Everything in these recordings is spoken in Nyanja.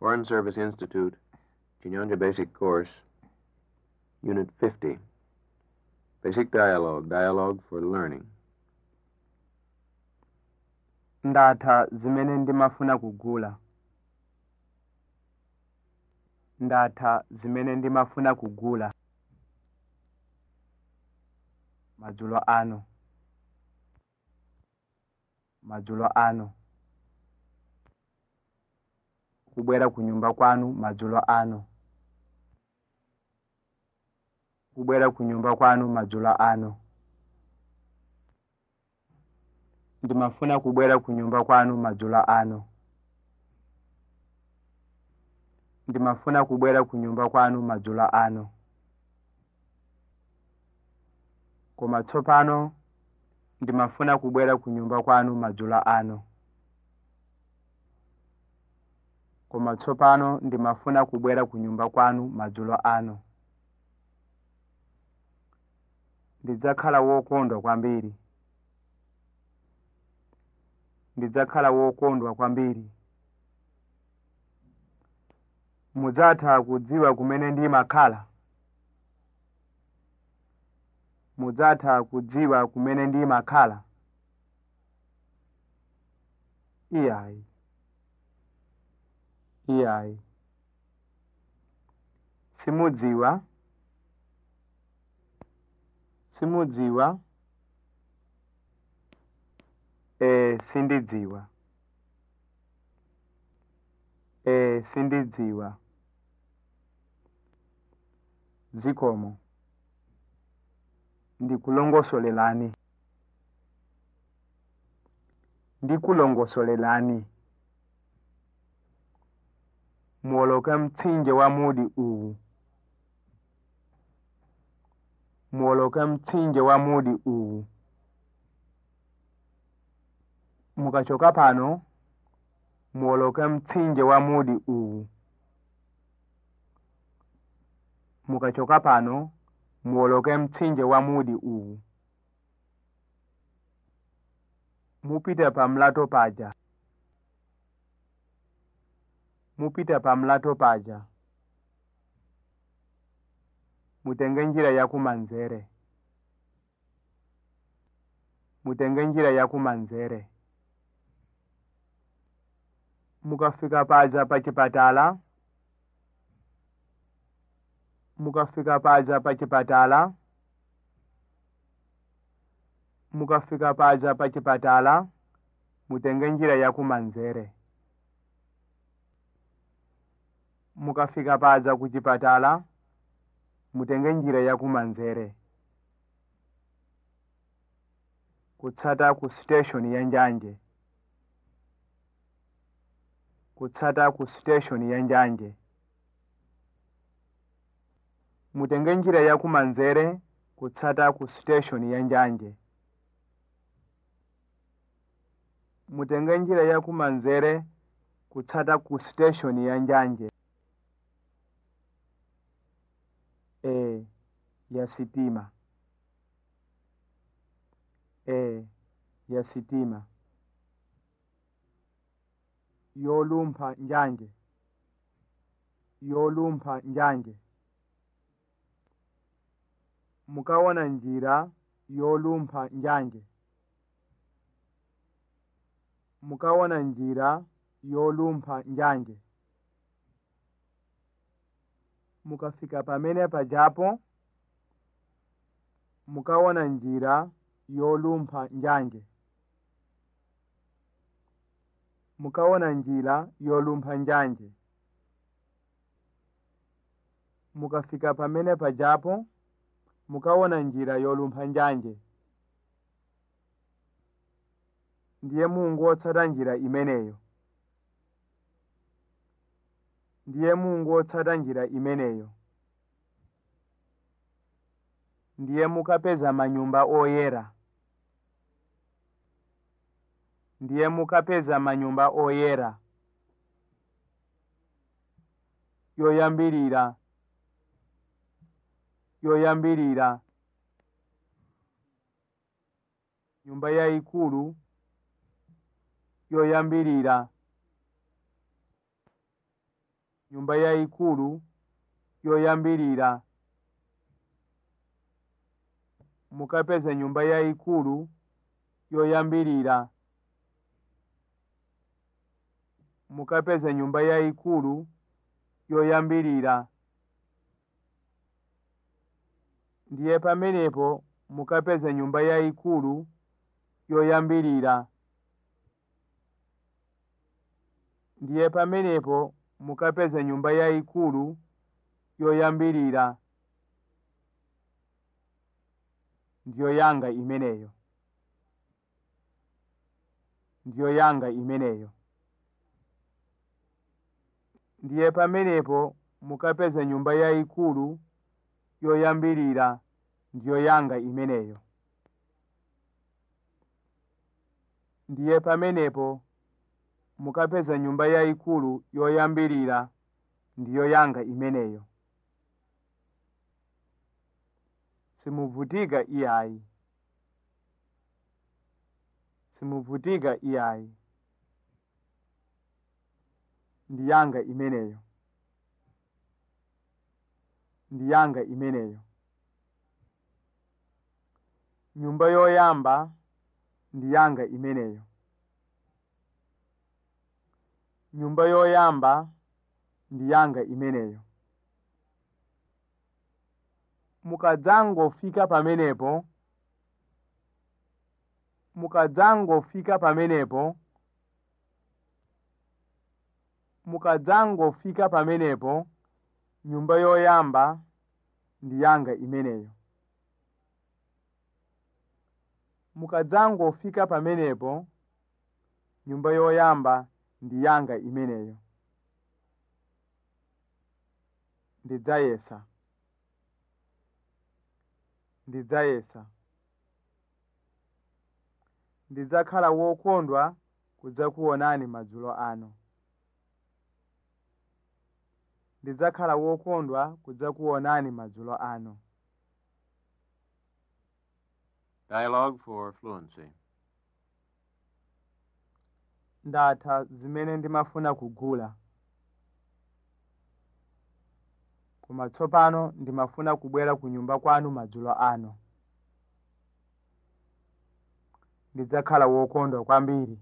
Foreign Service Institute, Chinyanja Basic Course, Unit 50. Basic Dialogue, Dialogue for Learning. ndatha zimene ndimafuna kugula ndatha zimene ndimafuna kugula madzulo ano madzulo ano kubwera ku nyumba kwanu madzulo ano kubwera ku nyumba kwanu madzulo ano ndimafuna kubwera ku nyumba kwanu madzulo ano ndimafuna kubwera ku nyumba kwanu madzulo ano koma tsopano ndimafuna kubwera ku nyumba kwanu madzulo ano koma tsopano ndimafuna kubwera ku nyumba kwanu madzulo ano ndidzakhala wokondwa kwambiri ndidzakhala wokondwa kwambiri mudzatha kudziwa kumene ndimakhala mudzatha kudziwa kumene ndimakhala iyayi iyayi simudziwa simudziwa e sindidziwa e sindidziwa zikomo ndikulongosolelani ndikulongosolelani muwoloke mtsinje wa mudi uwu muwoloke mtsinje wa mudi uwu mukachoka pano muwoloke mtsinje wa mudi uwu mukachoka pano muwoloke mtsinje wa mudi uwu mupite pa mlato paja mupite pa mlato paja mutenge njira yakumanzere mutenge njira yakumanzere mukafika paja pa chipatala mukafika paja pa chipatala mukafika paja pa chipatala mutenge njira yakumanzere mukafika paja ku chipatala mutenge njira yakumanzere kutsata ku station ya njanje kutsata ku station ya njanje mutenge njira yakumanzere kutsata ku station ya njanje mutenge njira yakumanzere kutsata ku station ya njanje e ya sitima e ya sitima yolumpha njanje yolumpha njanje mukawona njira yolumpha njanje mukawona njira yolumpha njanje mukafika pamene pajapo mukawona njira yolumpha njanje mukawona njira yolumpha njanje mukafika pamene pajapo mukawona njira yolumpha njanje ndiye mungu wotsata njira imeneyo ndiye mungu wotsata njira imeneyo ndiye mukapeza manyumba oyera ndiye mukapeza manyumba oyera yoyambirira yoyambirira nyumba yayikulu yoyambirira nyumba yayikulu yoyambirira mukapeza nyumba yayikulu yoyambirira mukapeza nyumba yayikulu yoyambirira ndiye pamenepo mukapeza nyumba yayikulu yoyambirira ndiye pamenepo mukapeza nyumba yayikulu yoyambirira ndiyo yanga imeneyo ndiyo yanga imeneyo ndiye pamenepo mukapeza nyumba yayikulu yoyambirira ndiyo yanga imeneyo ndiye pamenepo mukapeza nyumba yayikulu yoyambirira ndiyo yanga imeneyo simuvutika iyayi simuvutika iyayi ndi yanga imeneyo ndi yanga imeneyo nyumba yoyamba ndi yanga imeneyo nyumba yoyamba ndi yanga imeneyo mukadzangofika pamenepo mukadzangofika pamenepo mukadzangofika pamenepo nyumba yoyamba ndi yanga imeneyo mukadzangofika pamenepo nyumba yoyamba ndi yanga imeneyo ndidzayesa ndidzayesa ndidzakhala wokondwa kudzakuonani madzulo ano ndidzakhala wokondwa kudzakuonani madzulo ano Dialogue for fluency. ndatha zimene ndimafuna kugula koma tsopano ndimafuna kubwera ku nyumba kwanu madzulo ano ndidzakhala wokondwa kwambiri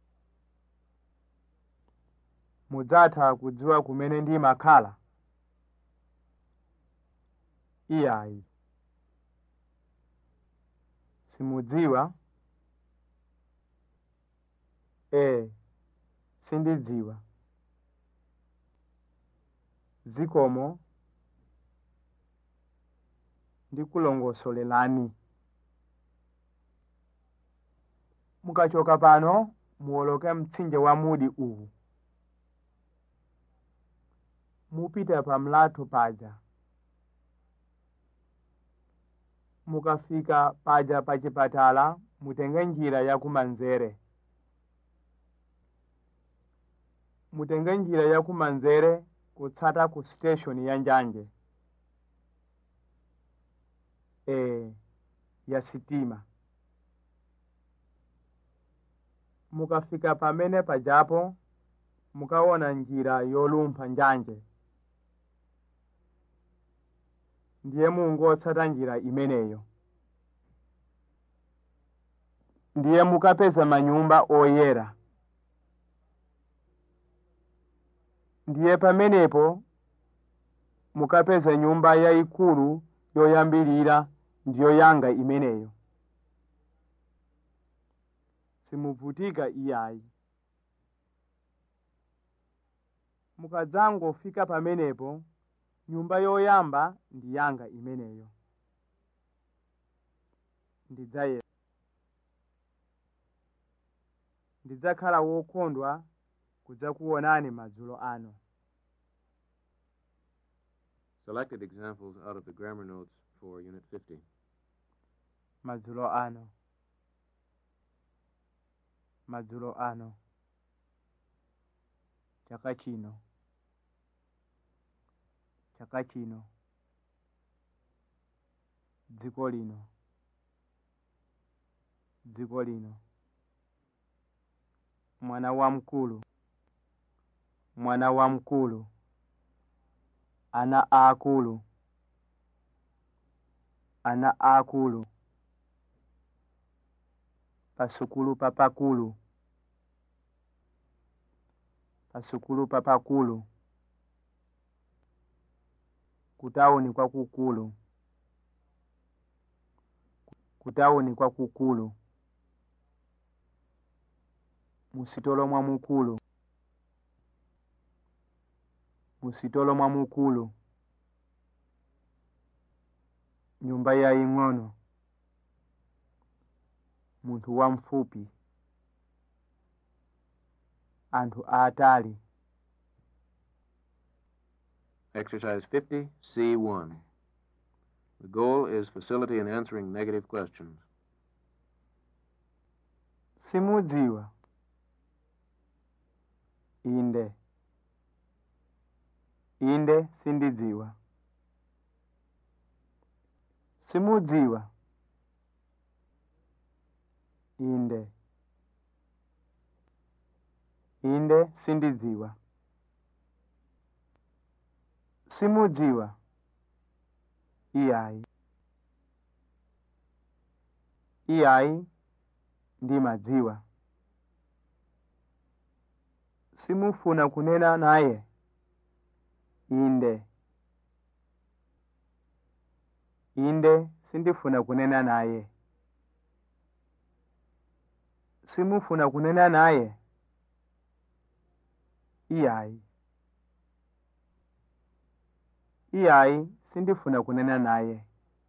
mudzatha kudziwa kumene ndimakhala iyayi simudziwa ee sindidziwa zikomo ndikulongosolelani mukachoka pano muwoloke mtsinje wa mudi uwu mupita pa mlatho paja mukafika paja pa chipatala mutenge njira ya kumanzere mutenge njira ya kumanzere kutsata ku station ya njanje e ya sitima mukafika pamene pajapo mukaona njira yolumpha njanje ndiye mungotsata njira imeneyo ndiye mukapeza manyumba oyera ndiye pamenepo mukapeza nyumba yayikulu yoyambirira ndiyo yanga imeneyo simuvutika iyayi mukadzangofika pamenepo nyumba yoyamba ndi yanga imeneyo ndidzaye ndidzakhala wokondwa kudzakuonani madzulo ano Selected examples out of the grammar notes for Unit 50. madzulo ano madzulo ano chaka chino chaka chino dziko lino dziko lino mwana wamkulu mwana wamkulu ana aakulu ana aakulu pasukulu papakulu pasukulu papakulu kutawuni kwakukulu kutawuni kwakukulu musitolo mwamukulu musitolo mwamukulu nyumba yaying'ono munthu wamfupi anthu aatali Exercise 50, C1. The goal is facility in answering negative questions. simudziwa inde inde sindidziwa simudziwa inde inde sindidziwa simudziwa iyayi iyayi ndimadziwa simufuna kunena naye inde inde sindifuna kunena naye simufuna kunena naye iyayi iyayi sindifuna kunena naye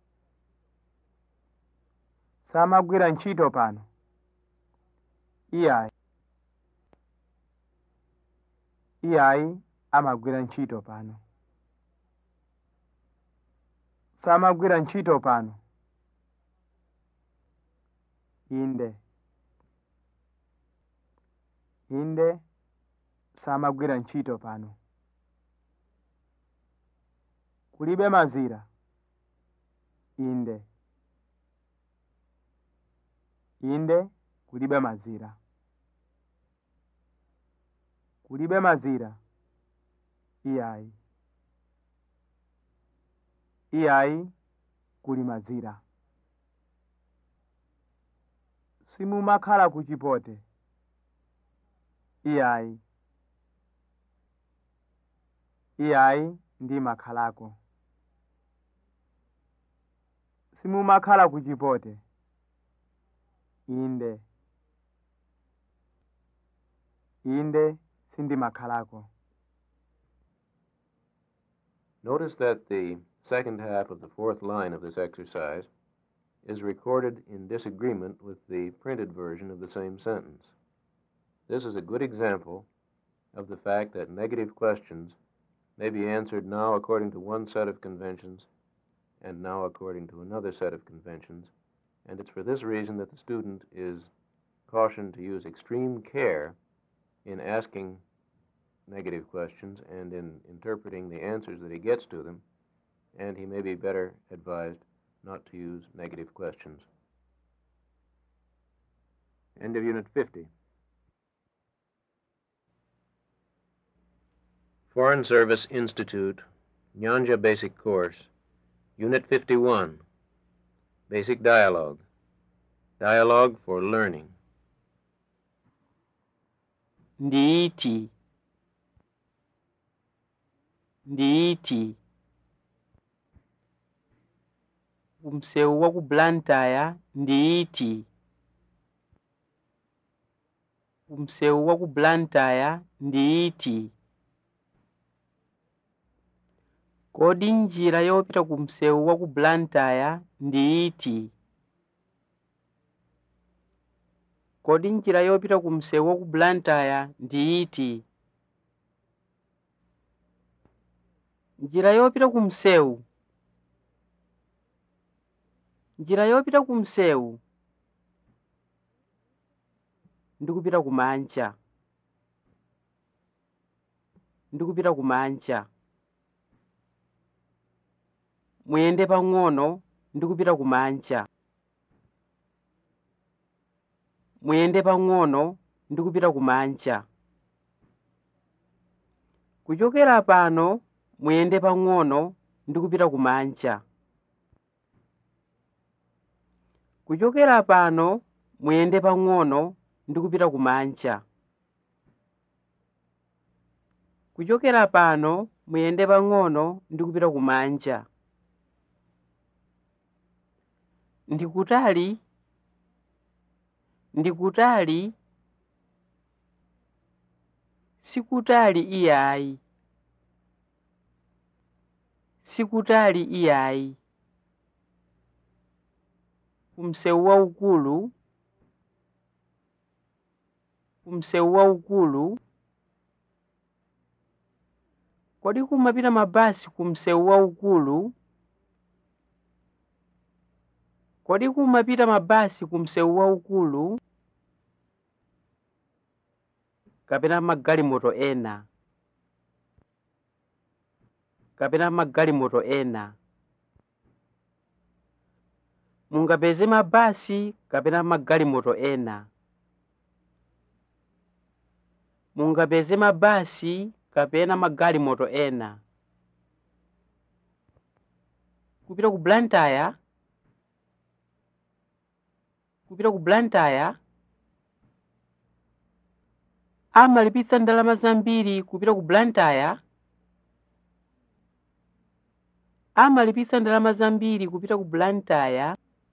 samagwira ntchito pano iyayi iyayi amagwira ntchito pano samagwira ntchito pano inde inde samagwira ntchito pano kulibe mazira inde inde kulibe mazira kulibe mazira iyayi iyayi kuli mazira simumakhala ku chipote iyayi iyayi ndimakhalako simumakhala ku chipote inde inde sindimakhalako Notice that the second half of the fourth line of this exercise is recorded in disagreement with the printed version of the same sentence. This is a good example of the fact that negative questions may be answered now according to one set of conventions and now according to another set of conventions, and it's for this reason that the student is cautioned to use extreme care in asking negative questions and in interpreting the answers that he gets to them, and he may be better advised not to use negative questions. End of Unit 50. Foreign Service Institute, Nyanja Basic Course, Unit 51, Basic Dialogue. Dialogue for Learning. ndiiti ndiiti kumsewu wa ku blantyre ndiiti kumsewu wa ku blantyre ndiiti kodi njira yopita kumsewu wa ku blantyre ndiiti kodi njira yopita kumsewu wa ku blantyre ndiiti njira yopita kumsewu njira yopita kumsewu ndikupita kumanja ndikupita kumanja muyende pang'ono ndikupita kumanja muyende pang'ono ndikupita kumanja kuchokera pano muyende pang'ono ndi kupita kumanja kuchokera pano muyende pang'ono ndi kupita kumanja kuchokera pano muyende pang'ono ndi kupita kumanja ndikutali ndikutali sikutali iyayi sikutali iyayi kumsewu waukulu kumsewu waukulu kodi kumapita mabasi kumsewu waukulu kodi kumapita mabasi kumsewu waukulu kapena magalimoto ena kapena magalimoto ena mungapeze mabasi kapena magalimoto ena mungapeze mabasi kapena magalimoto ena kupita ku blantyre kupita ku blantyre amalipitsa ndalama zambiri kupita ku blantyre amalipitsa ndalama zambiri kupita ku blantyre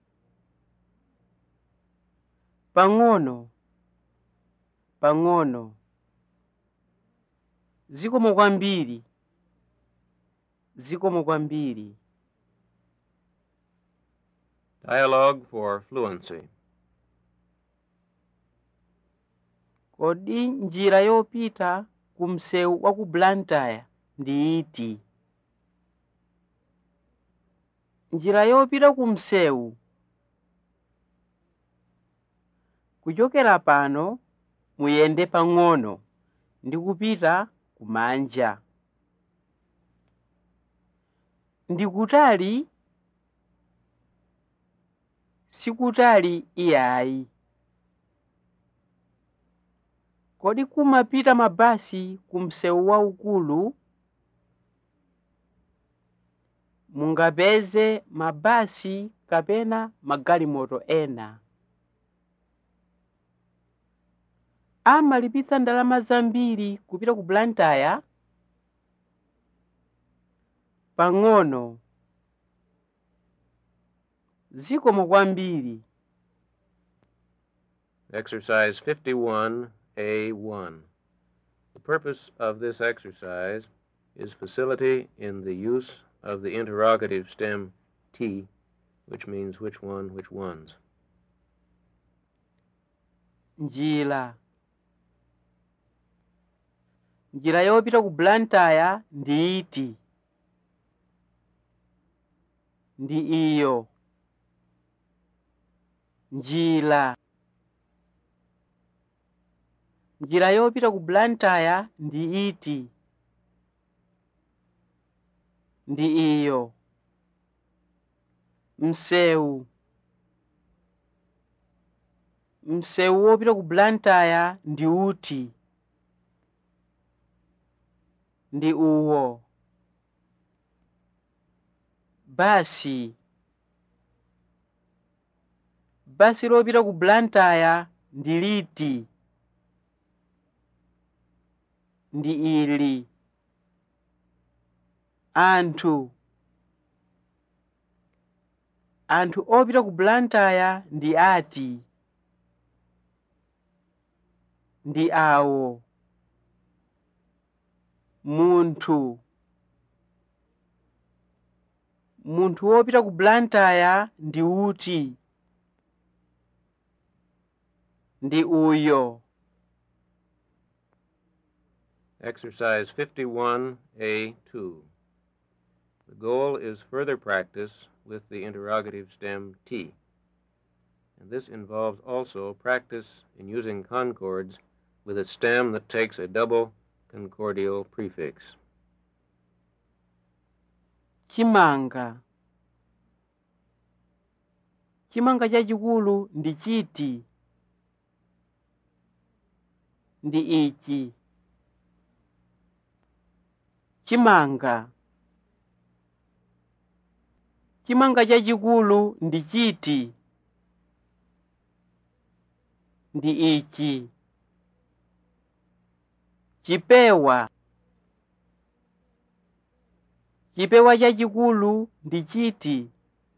pang'ono pang'ono zikomo kwambiri zikomo kwambiri Dialogue for fluency. kodi njira yopita ku msewu wa ku blantyre ndi iti njira yopita ku msewu kuchokera pano muyende pang'ono ndi kupita kumanja ndikutali sikutali iyayi kodi kumapita mabasi ku msewu waukulu mungapeze mabasi kapena magalimoto ena amalipitsa ndalama zambiri kupita ku blantyre pang'ono zikomo kwambiri Exercise 51A1. The purpose of this exercise is facility in the use of the interrogative stem T, which means which one, which ones. njira njira yopita ku blantyre ndi iti ndi iyo njira njira yopita ku blantyre ndi iti ndi iyo msewu msewu wopita ku blantyre ndi uti ndi uwo basi basi lopita ku blantyre ndi liti ndi ili anthu anthu opita ku blantyre ndi ati ndi awo munthu munthu wopita ku blantyre ndi uti ndi uyo Exercise 51A2. The goal is further practice with the interrogative stem T. And this involves also practice in using concords with a stem that takes a double concordial prefix. chimanga chimanga chachikulu ndi chiti ndi ichi chimanga chimanga chachikulu ndi chiti ndi ichi chipewa chipewa chachikulu ndi chiti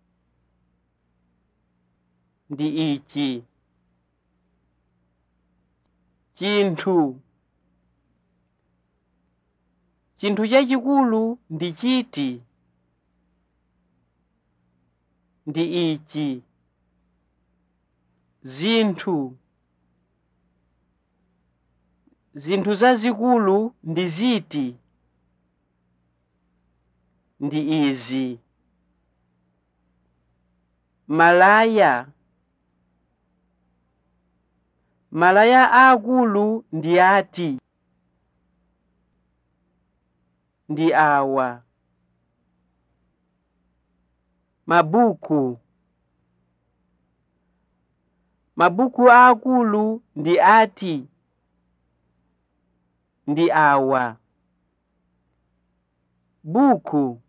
ndi ichi chinthu chinthu chachikulu ndi chiti ndi ichi zinthu zinthu zazikulu ndi ziti ndi izi malaya malaya aakulu ndi ati ndi awa mabuku mabuku aakulu ndi ati ndi awa buku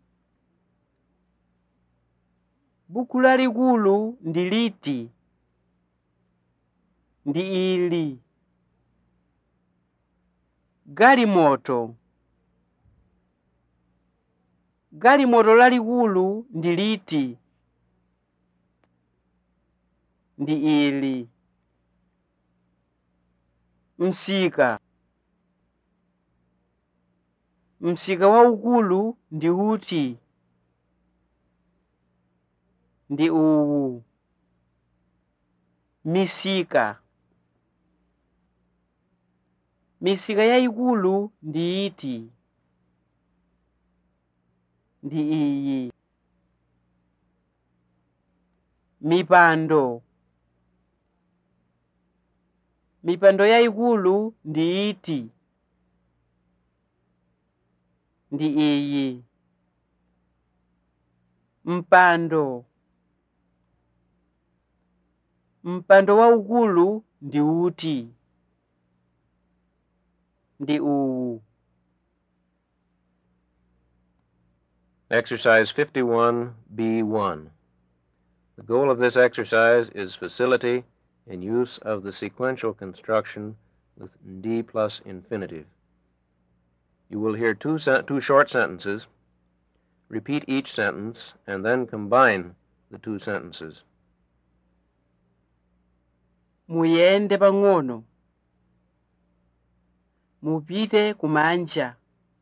buku lalikulu ndi liti ndi ili galimoto galimoto lalikulu ndi liti ndi ili msika msika waukulu ndi uti ndi uwu misika misika yayikulu ndi iti ndi iyi mipando mipando yayikulu ndi iti ndi iyi mpando mpando waukulu ndi uti ndi uwu Exercise 51B1. The goal of this exercise is facility in use of the sequential construction with D plus infinitive. You will hear two, sen- two short sentences. Repeat each sentence and then combine the two sentences. muyende pang'ono mupite kumanja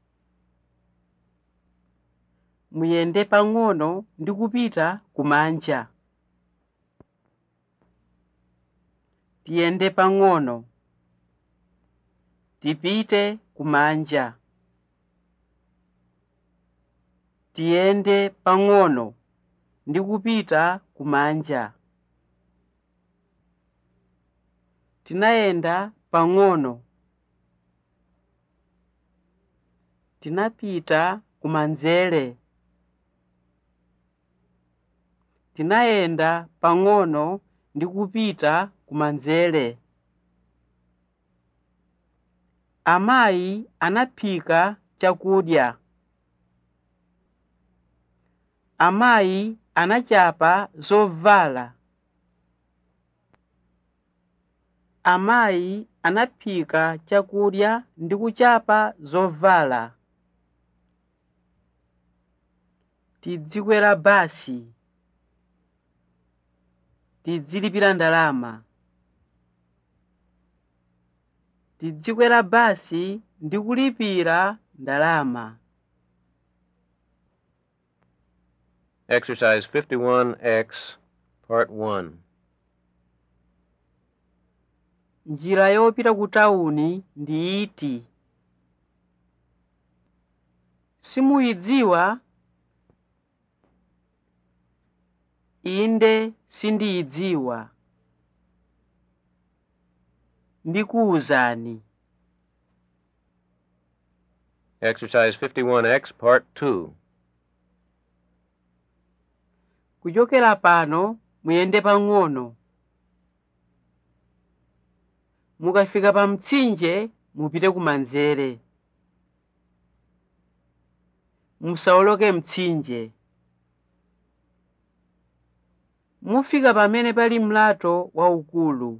muyende pang'ono ndi kupita kumanja tiyende pang'ono tipite kumanja tiyende pang'ono ndi kupita kumanja tinayenda pang'ono tinapita kumanzere tinayenda pang'ono ndi kupita kumanzere amayi anaphika chakudya amayi anachapa zovala amayi anaphika chakudya ndi kuchapa zovala tidzikwera basi tidzilipira ndalama tidzikwera basi ndi kulipira ndalama Exercise 51X, Part 1. njira yopita ku tawuni ndi iti simuyidziwa inde sindiyidziwa ndikuwuzani Exercise 51X, Part 2. kuchokera pano muyende pang'ono mukafika pa mtsinje mupite kumanzere musawoloke mtsinje mufika pamene pali mlato waukulu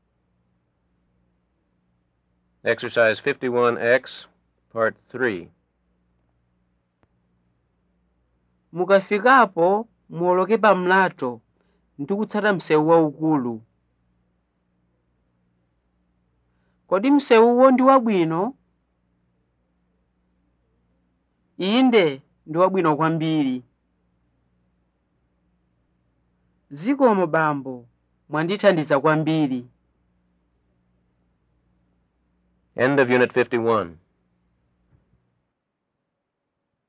Exercise 51X, Part 3. mukafikapo muwoloke pa mlato ndi kutsata msewu waukulu kodi msewuwo ndi wabwino inde ndi wabwino kwambiri zikomo bambo mwandithandiza kwambiri End of Unit 51.